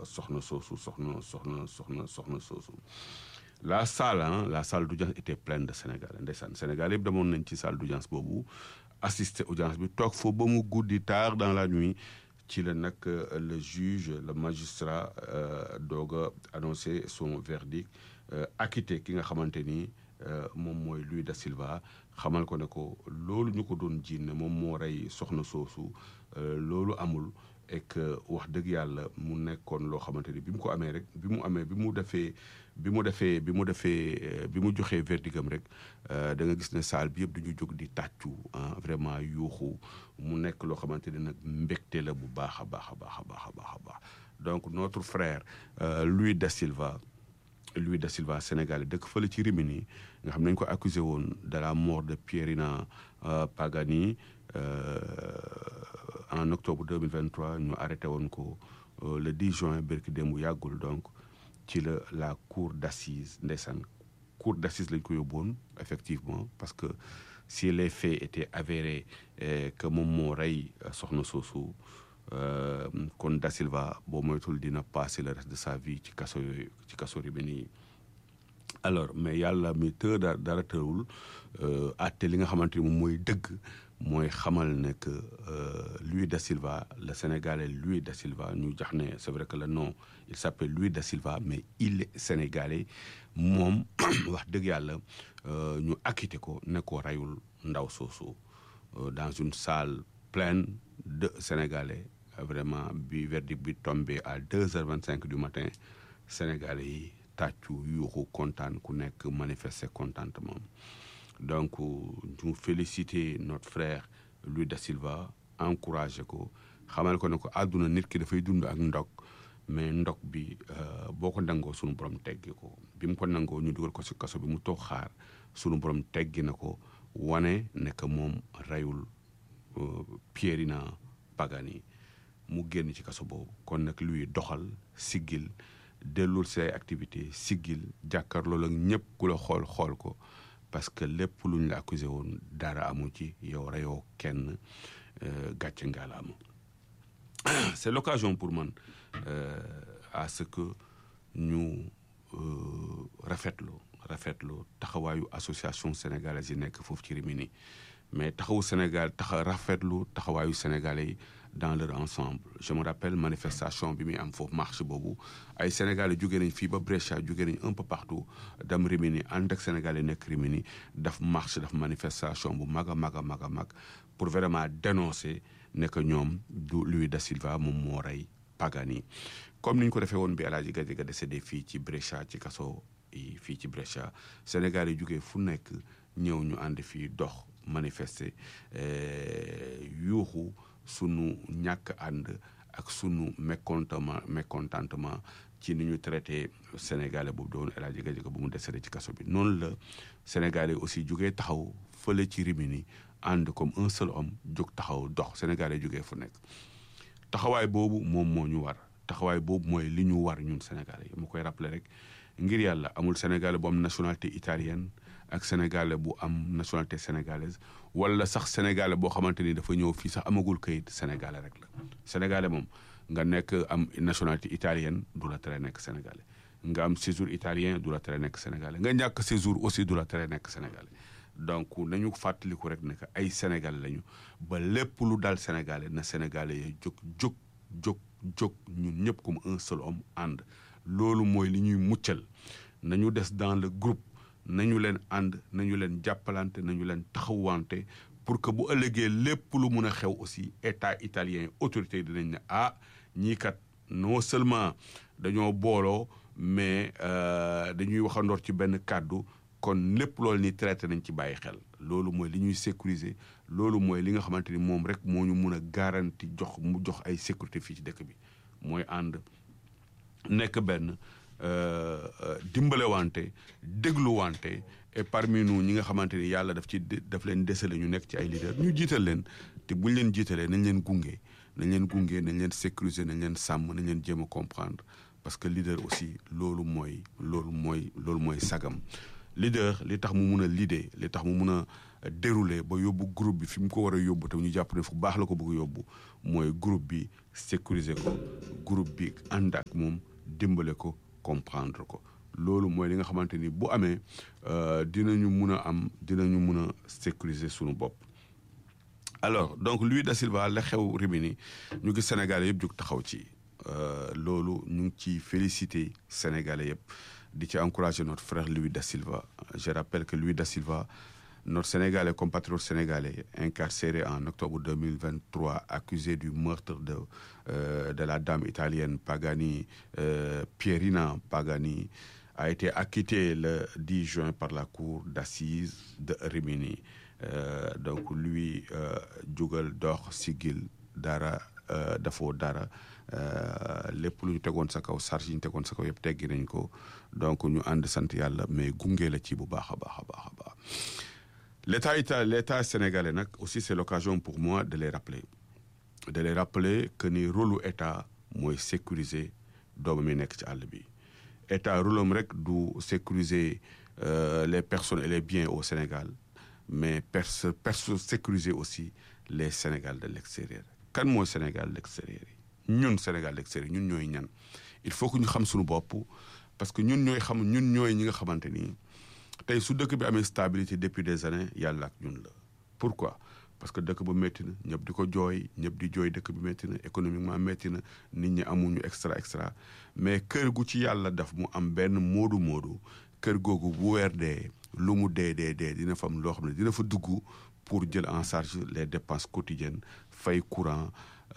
soxna soosu soxna soxna soxna soxna soosu la salle hein, la salle d'audience était pleine de Sénégalais ndeysaan Sénégal yëpp demoon nañ ci salle d'audience boobu assister audience bi toog foofu ba mu guddi tard dans la nuit ci la nag le juge le magistrat doog a annoncé son verdict acquitté ki nga xamante ni moom mooy Louis da Silva xamal ko ne ko loolu ñu ko doon jiin ne moom moo rey soxna soosu loolu amul et que wax dëgg yàlla mu nekkoon loo xamante ni bi mu ko amee rek bi mu amee bi mu defee bi mu defee bi mu defee bi mu joxee verdigam rek da nga gis ne salle bi yëpp dañu jóg di tàccu vraiment yuuxu mu nekk loo xamante ni nag mbégte la bu baax a baax a baax a baax a baax a baax donc notre frère Louis da Silva Louis da Silva sénégalais dëkk fële ci Rimini nga xam nañ ko accusé woon de la mort de Pierina Pagani en octobre 2023 ñu arrêté woon ko le 10 juin bërki démb yàggul donc ci la la cour d'assises ndeysaan cour d'assises lañ ko yóbboon effectivement parce que si les faits étaient avérés que moom moo rey soxna soosu kon Da Silva boo moytul dina passer le reste de sa vie ci kaso yooyu ci kaso Rimini yi alors mais yàlla mi të da dara tëwul àtte li nga xamante ni moom mooy dëgg mooy xamal ne que Louis da Silva le Sénégalais Louis da Silva ñu jax ne c'est vrai que le nom il s'appelle Louis da Silva mais il est Sénégalais moom wax dëgg yàlla ñu acquitté ko ne ko reyul ndaw soosu dans une salle pleine de Sénégalais vraiment bi verdict bi tombé à deux heures vingt cinq du matin Sénégalais yi tàccu yuuxu kontaan ku nekk manifester contentement donc ñu féliciter notre frère Louis da Silva encouragé ko xamal ko ne ko àdduna nit ki dafay dund ak ndog mais ndog bi boo ko nangoo sunu borom teggi ko bi mu ko nangoo ñu dugal ko ci kaso bi mu toog xaar sunu borom teggi na ko wane ne que moom reyul Pierina Pagani mu génn ci kaso boobu kon nag luy doxal siggil dellul say activité siggil jàkkaarloo ak ñëpp ku la xool xool ko parce que lépp lu ñu la accusé woon dara amu ci yow reyoo kenn gàcce ngaalaama c'est l'occasion pour man à ce que ñu rafetlu rafetlu taxawaayu association sénégalaise yi nekk foofu ci Rimini mais taxawu Sénégal taxa rafetlu taxawaayu sénégalais yi dans leur ensemble je me rappelle manifestation bi muy am foofu marche boobu ay sénégalais jóge nañ fii ba Brescia jóge nañ un peu partout dem Rimini ànd ak sénégalais nekk Rimini daf marche daf manifestation bu mag a mag a mag a mag pour vraiment dénoncer ne que ñoom du Louis da Silva moom moo rey Pagani comme ni ñu ko defee woon bi El Hadji Gadiaga décédé fii ci Brescia ci kaso yi fii ci Brescia sénégalais yi jógee fu nekk ñëw ñu ànd fii dox manifester yuuxu sunu ñàkk ànd ak sunu mécontentement mécontentement ci ni ñu traité sénégalais boobu doon El Hadji Gadiaga bu mu décédé ci kaso bi noonu la sénégalais aussi jógee taxaw fële ci Rimini ànd comme un seul homme jóg taxaw dox sénégalais jógee fu nekk taxawaay boobu moom moo ñu war taxawaay boobu mooy li ñu war ñun sénégalais yi ma koy rappeler rek ngir yàlla amul sénégalais bu am nationalité italienne ak sénégalais bu am nationalité sénégalaise wala sax sénégalais boo xamante ni dafa ñëw fii sax amagul kayit sénégalais rek la sénégalais moom nga nekk am nationalité italienne du la tere nekk sénégalais nga am séjour italien du la tere nekk sénégalais nga ñàkk séjour aussi du la tere nekk sénégalais donc nañu fàttaliku rek ne que ay sénégalais lañu ba lépp lu dal sénégalais na sénégalais yi jóg jóg jóg jóg ñun ñëpp comme un seul homme ànd loolu mooy li ñuy muccal nañu des dans le groupe nañu leen ànd nañu leen jàppalante nañu leen taxawante pour que bu ëllëgee lépp lu mun a xew aussi état italien autorité yi dinañ ne ah ñii kat non seulement dañoo booloo mais dañuy waxandoor ci benn kàddu kon lépp loolu ni traité nañ ci bàyyi xel loolu mooy li ñuy sécuriser loolu mooy li nga xamante ni moom rek moo ñu mun a garanti jox mu jox ay sécurité fii ci dëkk bi mooy ànd nekk benn dimbalewante dégluwante et parmi nous ñi nga xamante ni yàlla daf ci daf leen desale ñu nekk ci ay leader ñu jiital leen te buñ leen jiitalee nañ leen gunge nañ leen gunge nañ leen sécuriser nañ leen sàmm nañ leen jéem a comprendre parce que leader aussi loolu mooy loolu mooy loolu mooy sagam leader li tax mu mun a leader li tax mu mun a dérouler ba yóbbu groupe bi fi mu ko war a yóbbu te ñu jàpp ne fu baax la ko bëgg yóbbu mooy groupe bi sécuriser ko groupe bi ànd ak moom dimbale ko comprendre ko loolu mooy li nga xamante ni bu amee dinañu mun a am dinañu mun a sécuriser sunu bopp. alors donc Luis da Silva la xew Rimini ñu gis Sénégalais yëpp jóg taxaw ci loolu ñu ngi ci félicité Sénégalais yëpp di ci encourager notre frère Luis da Silva je rappelle que Luis da Silva notre Sénégalais compatriote sénégalais incarcéré en octobre 2023 accusé du meurtre de euh, de la dame italienne Pagani euh, Pierina Pagani a été acquitté le 10 juin par la cour d'assises de Rimini Euh, donc lui jugal dox sigil dara dafoo dara lépp lu ñu tegoon sa kaw charge yi ñu tegoon sa kaw yëpp teggi nañ ko donc ñu ànd sant yàlla mais gunge la ci bu baax a baax a baax a baax l'état ita l'état sénégalais nag aussi c'est l'occasion pour moi de les rappeler de les rappeler que ni rôle état mooy sécuriser doomu mi nekk ci àll bi état rôle am rek du sécuriser les personnes et les biens au Sénégal mais perse perse sécuriser aussi les Sénégal de l'extérieur kan mooy Sénégal de l'extérieur yi ñun Sénégal de l'extérieur ñun ñooy ñan il faut que ñu xam suñu bopp parce que ñun ñooy xam ñun ñooy ñi nga xamante ni tey su dëkk bi amee stabilité depuis des années yàlla ak ñun la pourquoi parce que dëkk ba métti na ñëpp di ko jooy ñëpp di jooy dëkk bi métti na économiquement métti na nit ñi amuñu extra extra mais kër gu ci yàlla daf mu am benn moodu moodu kër googu bu weer dee lu mu dee dee dee dina fa am loo xam ne dina fa dugg pour jël en charge les dépenses quotidiennes fay courant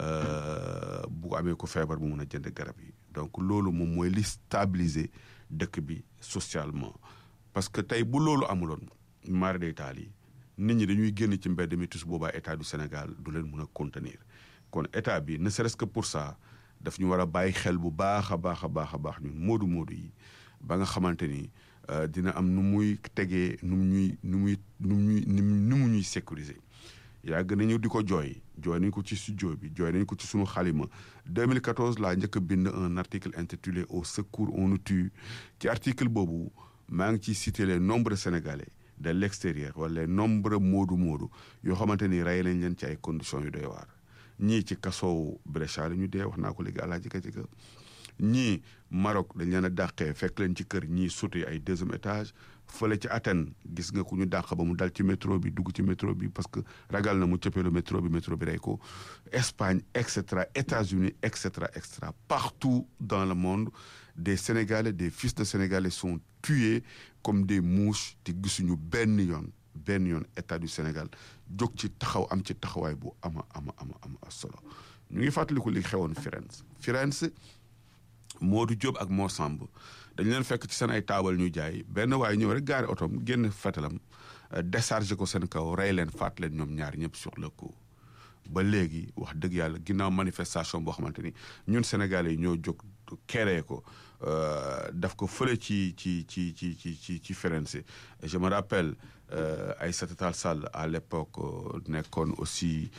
bu amee ko feebar mu mun a jënd garab yi donc loolu moom mooy li stabiliser dëkk bi socialement parce que tey bu loolu amuloon mare day taal yi nit ñi dañuy génn ci mbedd mi tus boobaa état du Sénégal du leen mun a contenir kon état bi ne serait-ce que pour ça daf ñu war a bàyyi xel bu baax a baax a baax a baax ñun moodu moodu yi ba nga xamante ni dina am nu muy tegee nu mu ñuy nu muy nu muy nu mu ñuy sécuriser yàgg nañu di ko jooy jooy nañu ko ci studio bi jooy nañu ko ci sunu xalima 2014 laa njëkk a bind un article intitulé au secours on nous tue ci article boobu maa ngi ciy cité les nombreux sénégalais de l'extérieur wala les nombreux moodu moodu yoo xamante ni rey nañ leen ci ay conditions yu doy waar ñii ci kasoow Brescia la ñu dee wax naa ko léegi àlaa jika jika ñii Maroc dañ leen a dàqee fekk leen ci kër ñii sauté ay deuxième étage fële ci Athènes gis nga ku ñu dàq ba mu dal ci métro bi dugg ci métro bi parce que ragal na mu cëppeelu métro bi métro bi rey ko Espagne et cetera États-Unis et cetera et cetera partout dans le monde des Sénégalais des fils de Sénégalais sont tués comme des mouches te gisuñu benn yoon benn yoon état du Sénégal jóg ci taxaw am ci taxawaay bu ama ama ama ama solo ñu ngi fàttaliku li xewoon Firenze Firenze Modou Diop ak Mor Samb dañ leen fekk ci seen ay taabal ñuy jaay benn waaye ñëw rek gaari otom génn fetalam déchargé ko seen kaw rey leen faat leen ñoom ñaar ñëpp sur le coup ba léegi wax dëgg yàlla ginnaaw manifestation boo xamante ni ñun Sénégalais yi ñoo jóg keree ko daf ko fële ci ci ci ci ci ci ci Firenze je me rappelle Aïssata Tall Sall à l'époque nekkoon aussi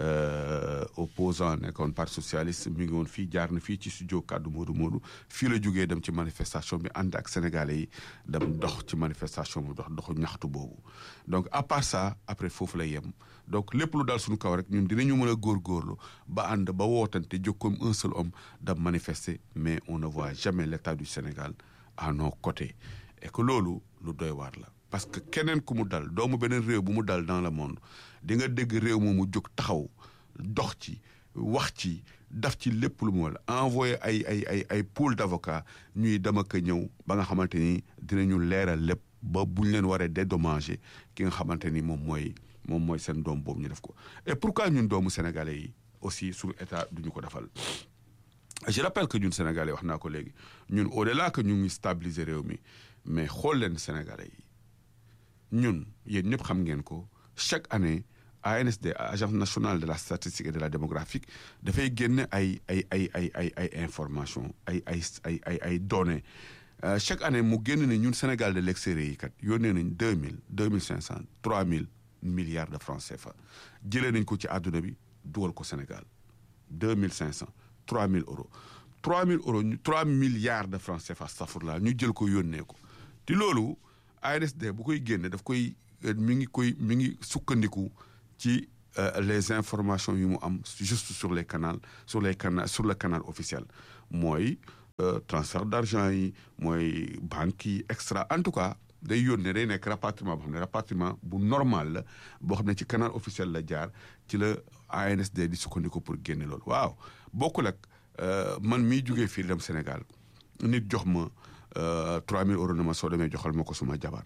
opposant nekkoon parti socialiste mi ngi woon fii jaar na fii ci studio kaddu Modou Modou fii la jógee dem ci manifestation bi ànd ak sénégalais yi dem dox ci manifestation bi dox doxu ñaxtu boobu donc à part ça après foofu la yem donc lépp lu daal suñu kaw rek ñun dinañu mën a góorgóorlu ba ànd ba wootante jóg comme un seul homme da manifester mais on ne voit jamais l'état du Sénégal à nos côtés et que loolu lu doy waar la parce que keneen ku mu dal doomu beneen réew bu mu dal dans le monde di nga dégg réew moomu jóg taxaw dox ci wax ci daf ci lépp lu mu wala envoyé ay ay ay ay pool d'avocats ñuy dem ak ñëw ba nga xamante ni dinañu leeral lépp ba buñ leen waree dédommager ki nga xamante ni moom mooy moom mooy seen doom boobu ñu def ko et pourquoi ñun doomu sénégalais yi aussi suñu état duñu ko defal je rappelle que ñun sénégalais wax naa ko léegi ñun au-delà que ñu ngi stabiliser réew mi mais xool leen sénégalais yi ñun yéen ñëpp xam ngeen ko chaque année ANSD agence nationale de la statistique et de la démographie dafay génne ay ay ay ay ay ay information ay ay ay ay ay données chaque année mu génn ne ñun Sénégal de l'extérieur yi kat yónnee nañ deux mille deux mille cinq cent trois mille milliards de francs CFA jëlee nañ ko ci àdduna bi dugal ko Sénégal deux mille cinq cent trois mille euros trois mille euros trois milliards de francs CFA safurla ñu jël ko yónnee ko te loolu ANSD bu koy génne daf koy mi ngi koy mi ngi sukkandiku ci les informations yu mu am juste sur les canaux sur les canaux sur le canal officiel mooy transfert d'argent yi mooy banques yi extra en tout cas day yónnee day nekk rapatriement boo xam ne rapatriement bu normal la boo xam ne ci canal officiel la jaar ci la ANSD di sukkandiku pour génne loolu waaw bokkul ak man miy jugee fii dem Sénégal nit jox ma 3000 euros na ma soo demee joxal ma ko suma jabar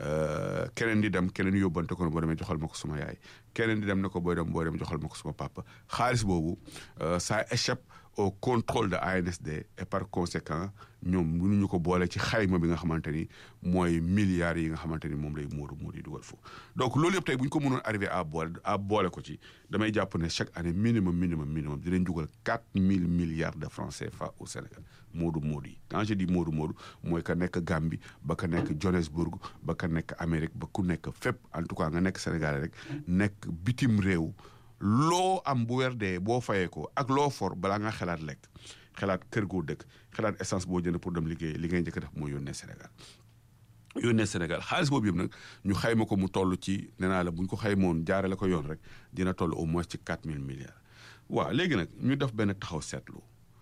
keneen di dem keneen yóbbante ko ne boo demee joxal ma ko suma yaay keneen di dem ne ko booy dem booy dem joxal ma ko suma papa xaalis boobu ça échappe au contrôle de ANSD et par conséquent ñoom mënuñu ko boole ci xayma bi nga xamante ni mooy milliards yi nga xamante ni moom lay muuru muur yi dugal foofu donc loolu yëpp tey bu ñu ko mënoon arrivé à boole à boole ko ci damay jàpp ne chaque année minimum minimum minimum dinañ dugal quatre mille milliards de francs CFA au Sénégal moodu moodu yi quand je dis moodu moodu mooy ka nekk Gambie ba ka nekk Johannesburg ba ka nekk Amérique ba ku nekk fépp en tout cas nga nekk Sénégal rek nekk bitim réew loo am bu weer dee boo fayee ko ak loo for balaa nga xalaat lekk xalaat kër goo dëkk xalaat essence boo jënd pour dem liggéey li ngay njëkk def mooy yónnee Sénégal yónnee Sénégal xaalis boobu yëpp nag ñu xayma ko mu toll ci nee naa la bu ñu ko xaymoon jaarale ko yoon rek dina toll au moins ci quatre mille milliards. waaw léegi nag ñu def benn taxaw seetlu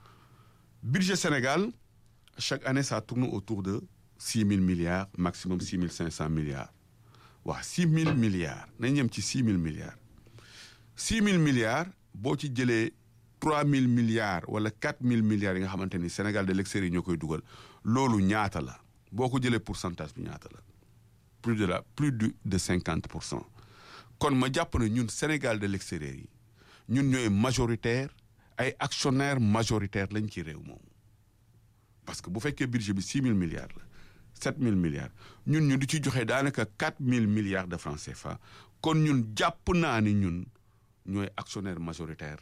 budget Sénégal chaque année ça tourne autour de six mille milliards maximum six mille cinq cent milliards waaw six mille milliards nañ yem ci six mille milliards. six mille milliards boo ci jëlee trois mille milliards wala quatre mille milliards yi nga xamante ni Sénégal de l'extérieur ñoo koy dugal loolu ñaata la boo ko jëlee pourcentage bi ñaata la plus de la plus de cinquante pour cent kon ma jàpp ne ñun Sénégal de l'extérieur yi ñun ñooy majoritaire ay actionnaire majoritaire lañ ci réew moomu parce que bu fekkee budget bi six mille milliards la sept mille milliards ñun ñu di ci joxe daanaka quatre mille milliards de francs CFA kon ñun jàpp naa ni ñun ñooy actionnaire majoritaire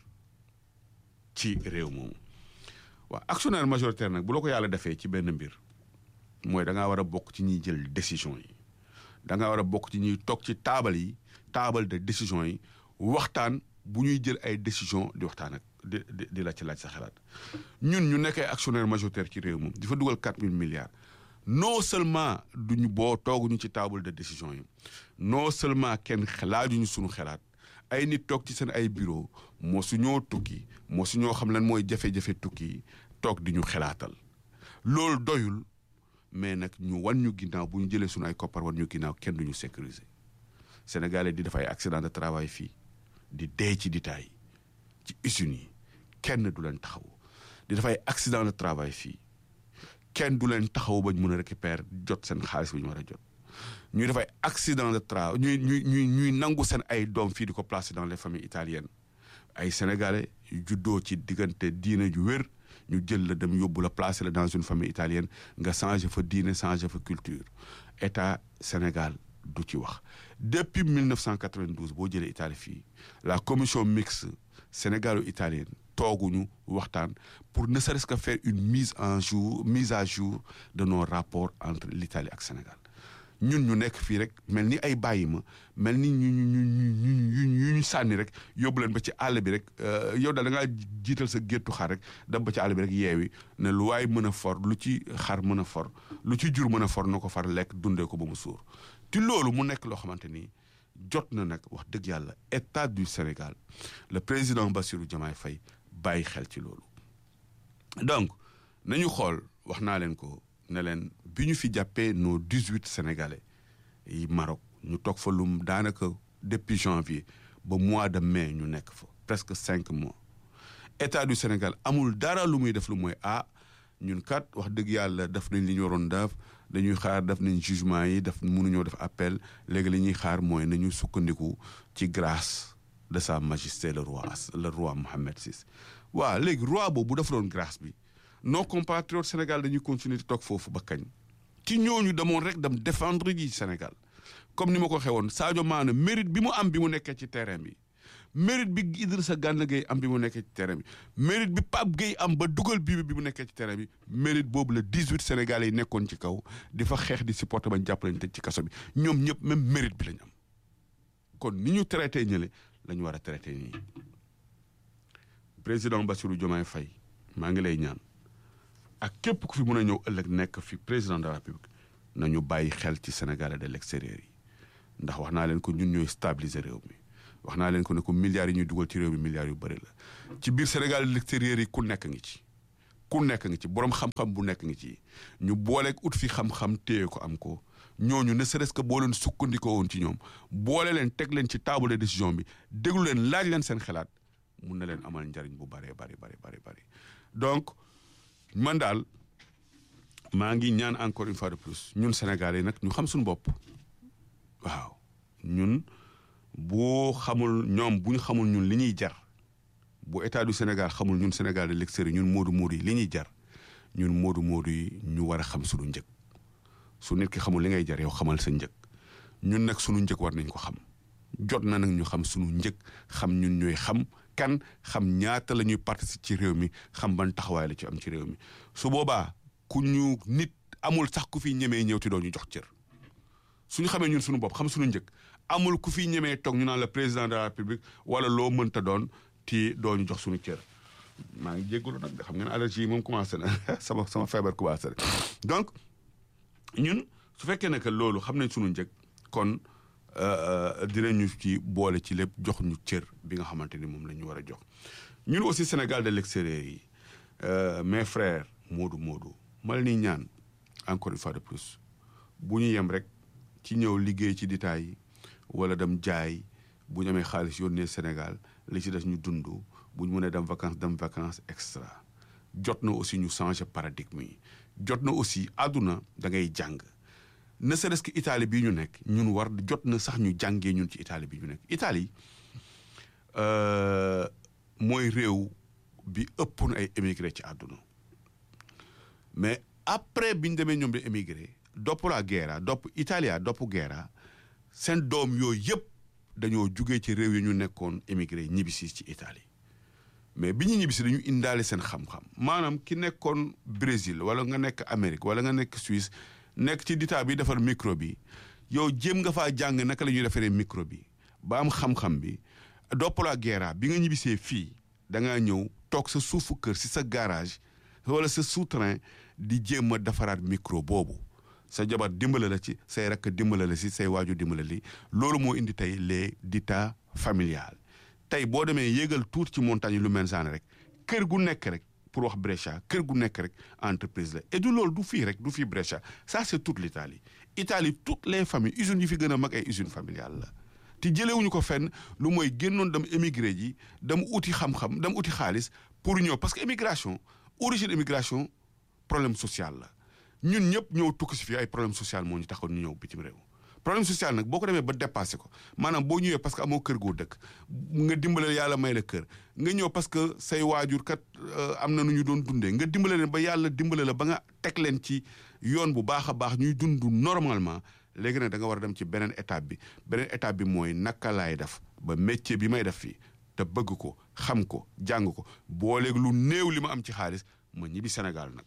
ci réew moomu waaw actionnaire majoritaire nag bu la ko yàlla defee ci benn mbir mooy da ngaa war a bokk ci ñuy jël décision yi da ngaa war a bokk ci ñuy toog ci taabal yi taabal de décision yi waxtaan bu ñuy jël ay décision di waxtaan ak di di la ci laaj sa xalaat ñun ñu nekk ay actionnaire majoritaire ci réew moom di fa dugal quatre mille milliards non seulement duñu boo tooguñu ci table de décision yi non seulement kenn laajuñu suñu xalaat ay nit toog ci seen ay bureau moo su ñoo tukki moo su ñoo xam lan mooy jafe-jafe tukki toog di ñu xalaatal loolu doyul mais nag ñu wan ñu ginnaaw bu ñu jëlee suñu ay koppar wan ñu ginnaaw kenn duñu sécuriser sénégalais di def ay accident de travail fii di dee ci ditaay ci usines yi kenn du leen taxaw di def ay accident de travail fii kenn du leen taxaw ba ñu mën a récupérer jot seen xaalis bi ñu war a jot ñuy def ay accident de travail ñuy ñuy ñuy ñuy nangu seen ay doom fii di ko placer dans les familles italiennes ay sénégalais yu juddoo ci diggante diine ju wér ñu jël la dem yóbbu la placer la dans une famille italienne nga changer fa diine changer fa culture état Sénégal du ci wax. depuis 1992 boo jëlee Italie fii la commission mixte sénégalo-italienne tooguñu waxtaan pour ne serait-ce que faire une mise en jour mise à jour de nos rapports entre l'Italie ak Sénégal. ñun ñu nekk fii rek mel ni ay bàyyi ma mel ni ñu ñu ñu ñu ñu sànni rek yóbbu leen ba ci àll bi rek yow daal da ngaa jiital sa géttu xar rek dem ba ci àll bi rek yeewi ne lu waay mën a for lu ci xar mën a for lu ci jur mën a for na ko far lekk dundee ko ba mu suur te loolu mu nekk loo xamante ni jot na nag wax dëgg yàlla état du Sénégal le président Bassirou Diomaye Faye bàyyi xel ci loolu donc nañu xool wax naa leen ko ne leen bi ñu fi jàppee nos dix huit sénégalais yi Maroc ñu toog fa lum daanaka depuis janvier ba mois de mai ñu nekk fa presque cinq mois état du Sénégal amul dara lu muy def lu mooy ah ñun kat wax dëgg yàlla def nañ li ñu waroon def dañuy xaar def nañ jugement yi def mënuñoo def appel léegi li ñuy xaar mooy nañu sukkandiku ci grâce de sa majesté le roi le roi Mohammed VI waaw léegi roi boobu bu def doon grâce bi nos compatriotes Sénégal dañuy continuer di toog foofu ba kañ ci ñooñu demoon rek dem défendre ji Sénégal comme ni ma ko waxee woon Sadio Mané mérite bi mu am bi mu nekkee ci terrain bi mérite bi Idrissa Gana Gueye am bi mu nekkee ci terrain bi mérite bi Pape Gueye am ba dugal bii bi mu nekkee ci terrain bi mérite boobu la 18 Sénégalais yi nekkoon ci kaw di fa xeex di supporter bañ jàpp lañ tëj ci kaso bi ñoom ñëpp même mérite bi lañ am kon ni ñu traité ñële la ñu war a traité nii président Bassirou Diomaye Faye maa ngi lay ñaan ak képp ku fi mën a ñëw ëllëg nekk fi président de la République nañu bàyyi xel ci Sénégalais de l'extérieur yi ndax wax naa leen ko ñun ñooy stabiliser réew mi wax naa leen ko ne ko milliards yi ñuy dugal ci réew mi milliards yu bëri la ci biir Sénégal de l'extérieur yi ku nekk ngi ci ku nekk ngi ci borom xam-xam bu nekk ngi ci ñu booleeg ut fi xam-xam téye ko am ko ñooñu ne serait-ce que boo leen sukkandikoo woon ci ñoom boole leen teg leen ci table de décision bi déglu leen laaj leen seen xalaat mun na leen amal njariñ bu bëree bëri bëri bëri bëri donc man daal maa ngi ñaan encore une fois de plus ñun Sénégalais yi nag ñu xam suñu bopp waaw ñun boo xamul ñoom bu ñu xamul ñun li ñuy jar bu état du Sénégal xamul ñun Sénégal de l'extérieur ñun moodu moodu yi li ñuy jar ñun moodu moodu yi ñu war a xam suñu njëg su nit ki xamul li ngay jar yow xamal sa njëg ñun nag suñu njëg war nañ ko xam jot na nag ñu xam suñu njëg xam ñun ñooy xam kan xam ñaata la ñuy participer ci réew mi xam ban taxawaay la ci am ci réew mi su boobaa ku ñu nit amul sax ku fi ñemee ñëw ti doo ñu jox cër suñu xamee ñun suñu bopp xam suñu njëg amul ku fi ñemee toog ñu naan la président de la république wala loo mënta doon ti doo ñu jox suñu cër maa ngi jéggalu nag xam ngeen allergie yi moom commencé na sama sama feebar commencé na donc ñun su fekkee ne que loolu xam nañ suñu njëg kon dinañu ci boole ci lépp jox ñu cër bi nga xamante ni moom la ñu war a jox ñun aussi Sénégal de l'extérieur yi mes frères Moodu Moodu ma leen di ñaan encore une fois de plus bu ñu yem rek ci ñëw liggéey ci ditaay yi wala dem jaay bu ñu amee xaalis yónnee Sénégal li ci des ñu dund bu ñu mënee dem vacances dem vacances extra jot na aussi ñu changer paradigme yi jot na aussi àdduna da ngay jàng ne serait-ce que Italie bii ñu nekk ñun war jot na sax ñu jàngee ñun ci Italie bii ñu nekk Italie mooy réew bi ëpp na ay émigré ci àdduna mais après bi ñu demee ñoom di émigré dopp la guerra dopp Italia dopp guerra seen doom yooyu yëpp dañoo jugee ci réew yi ñu nekkoon émigré ñibbisi ci Italie mais bi ñu ñibbisi dañu indaale seen xam-xam maanaam ki nekkoon Brésil wala nga nekk Amérique wala nga nekk Suisse nekk ci ditaa bi defar micro bi yow jéem nga faa jàng naka la ñuy defaree micro bi ba am xam-xam bi doppalaa guerra bi nga ñibbisee fii da ngaa ñëw toog sa suufu kër si sa garage wala sa souterrain di jéem a defaraat micro boobu sa jabar dimbale la ci say rakk dimbale la si say waaju dimbale li loolu moo indi tey les ditas familiales tey boo demee yéegal tuuti ci montagne lu mel saane rek kër gu nekk rek pour wax Brescia kër gu nekk rek entreprise la et du loolu du fii rek du fii Brescia ça c'est toute l'Italie Italie toutes les familles usines yi fi gën a mag ay usines familiales la te jëlewuñu ko fenn lu mooy génnoon dem émigré ji dem uti xam-xam dem uti xaalis pour ñëw parce que immigration origine immigration problème social la ñun ñëpp ñëw tukki si fii ay problème social moo ñu taxoon ñu ñëw bitim réew problème social nag boo ko demee ba dépassé ko maanaam boo ñëwee parce que amoo kër goo dëkk nga dimbale yàlla may la kër nga ñëw parce que say waajur kat am na nu ñu doon dundee nga dimbale leen ba yàlla dimbale la ba nga teg leen ci yoon bu baax a baax ñuy dund normalement léegi nag da nga war a dem ci beneen étape bi beneen étape bi mooy naka laay def ba métier bi may def fii te bëgg ko xam ko jàng ko booleeg lu néew li ma am ci xaalis ma ñibbi Sénégal nag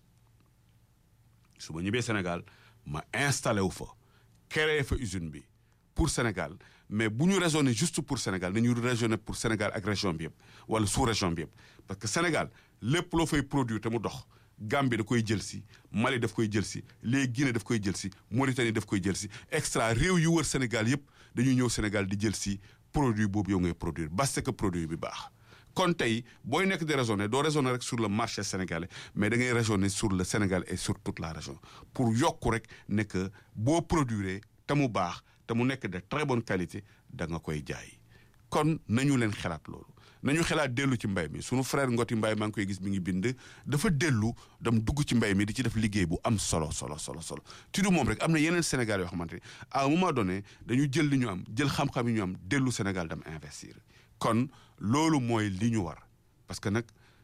su ma ñibbee Sénégal ma installé wu fa créé fa usine bi pour Sénégal mais bu ñu raisonné juste pour Sénégal nañu raisonné pour Sénégal ak région bi yëpp wala sous région bi yëpp parce que Sénégal lépp loo fay produire te mu dox Gambie da koy jël si Mali daf koy jël si les Guinée daf koy jël si Mauritanie daf koy jël si extra réew yu wër Sénégal yëpp dañuy ñëw Sénégal di jël si produit boobu yow ngay produire parce que produit bi baax kon tey booy nekk di raisonner doo raisonner rek sur le marché sénégalais mais da ngay raisonner sur le Sénégal et sur toute la région pour yokku rek ne que boo produire te mu baax te mu nekk de très bonne qualité da nga koy jaay kon nañu leen xalaat loolu nañu xalaat dellu ci mbay mi sunu frère Ngoti Mbaye maa ngi koy gis mi ngi bind dafa dellu dem dugg ci mbay mi di ci def liggéey bu am solo solo solo solo ti du moom rek am na yeneen Sénégal yoo xamante ne à un moment donné dañu jël li ñu am jël xam-xam yi ñu am dellu Sénégal dem investir kon loolu mooy li ñu war parce que nag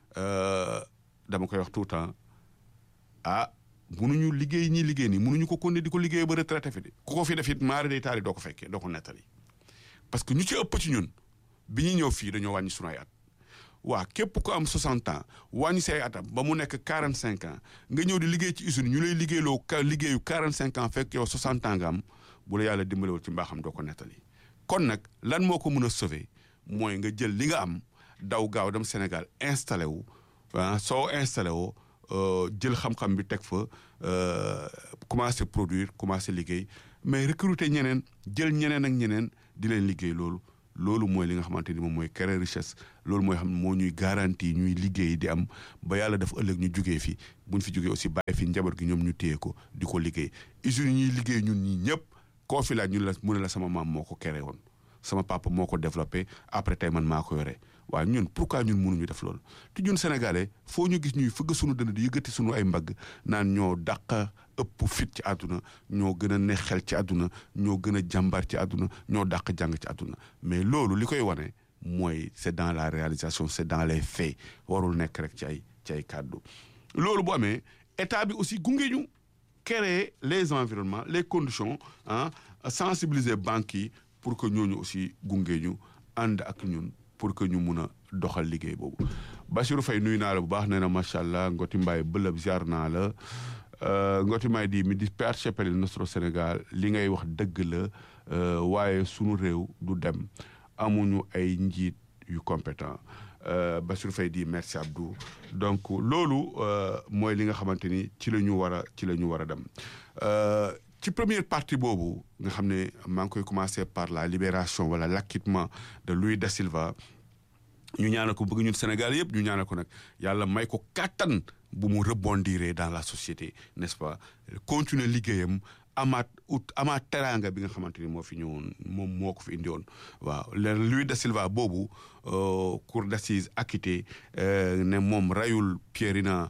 dama koy wax tout le temps ah munuñu liggéey ñi liggéey nii munuñu ko konne di ko liggéey ba retraité fi de ku ko fi def it maari day taali doo ko fekkee doo ko nettali parce que ñu ci ëpp ci ñun bi ñuy ñëw fii dañoo wàññi sunu ay at waa képp ko am 60 ans wàññi say atam ba mu nekk 45 ans nga ñëw di liggéey ci usine ñu lay liggéeyloo ka liggéeyu 45 ans fekk yow 60 ans nga am bu la yàlla dimbalewul ci mbaaxam doo ko nettali kon nag lan moo ko mën a sauver mooy nga jël li nga am daw gaaw dem Sénégal installé wu ah soo installé woo jël xam-xam bi teg fa commencé produire commencé liggéey mais recruter ñeneen jël ñeneen ak ñeneen di leen liggéey loolu loolu mooy li nga xamante ni moom mooy créer richesse loolu mooy xam ne moo ñuy garantie ñuy liggéey di am ba yàlla def ëllëg ñu jugee fi buñ fi jugee aussi bàyyi fi njaboot gi ñoom ñu téye ko di ko liggéey usines yi ñuy liggéey ñun ñii ñëpp koo fi laaj ñun la mu ne la sama maam moo ko créé woon sama papa moo ko développé après tey man maa ko yore waaw ñun pourquoi ñun mënuñu def loolu te ñun sénégalais foo ñu gis ñuy fëgg sunu dënn di yëkkati sunu ay mbagg naan ñoo dàq ëpp fit ci àdduna ñoo gën a ne xel ci àdduna ñoo gën a jàmbar ci àdduna ñoo dàq jàng ci àdduna mais loolu li koy wane mooy c'est dans la réalisation c'est dans les faits warul nekk rek ci ay ci ay kàddu loolu bu amee état bi aussi gunge ñu créer les environnements les conditions ah sensibiliser banques yi pour que ñooñu aussi gunge ñu ànd ak ñun pour que ñu mun a doxal liggéey boobu Bassirou Faye nuyu naa la bu baax nee na macha allah Ngoti Mbaye bëlëb ziar naa la Ngoti Mbaye di mi di percepere il nostro Sénégal li ngay wax dëgg la waaye sunu réew du dem amuñu ay njiit yu compétent Bassirou Faye di merci Abdou donc loolu mooy li nga xamante ni ci la ñu war a ci la ñu war a dem ci première partie boobu nga xam ne maa ngi koy commencer par la libération wala l'acquittement de Louis da Silva ñu ñaanal ko bëgg ñun Sénégal yëpp ñu ñaanal ko nag yàlla may ko kàttan bu mu rebondir dans la société n'est-ce pas continuer liggéeyam amaat ut amaat teraanga bi nga xamante ni moo fi ñëwoon moom moo ko fi indi woon waaw leen Louis da Silva boobu cour d'assises acquitté ne moom rayul Pierina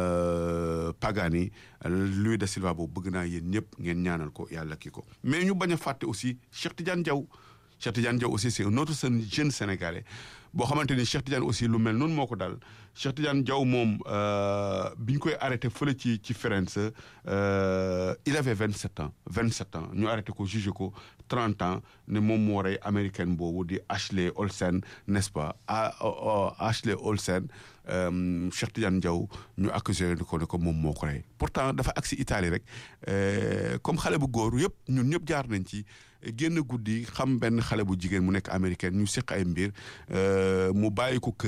Pagani Louis da Silva boobu bëgg naa yéen ñëpp ngeen ñaanal ko yàlla kii ko mais ñu bañ a fàtte aussi Cheikh Tidiane Diaw Cheikh Tidiane Diaw aussi c'est un autre jeune sénégalais boo xamante ni Cheikh Tidiane aussi lu mel noonu moo ko dal Cheikh Tidiane Diaw moom bi ñu koy arrêté fële ci ci Firenze il avait vingt sept ans vingt sept ans ñu arrêté ko jugé ko trente ans ne moom moo rey américaine boobu di Ashley Olsen n'est-ce pas Ashley Olsen Cheikh Tidiane Diaw ñu accusé ko ne ko moom moo ko rey pourtant dafa agsi Italie rek comme xale bu góor yëpp ñun ñëpp jaar nañ ci génn guddi xam benn xale bu jigéen mu nekk américaine ñu seq ay mbir mu bàyyi ko kër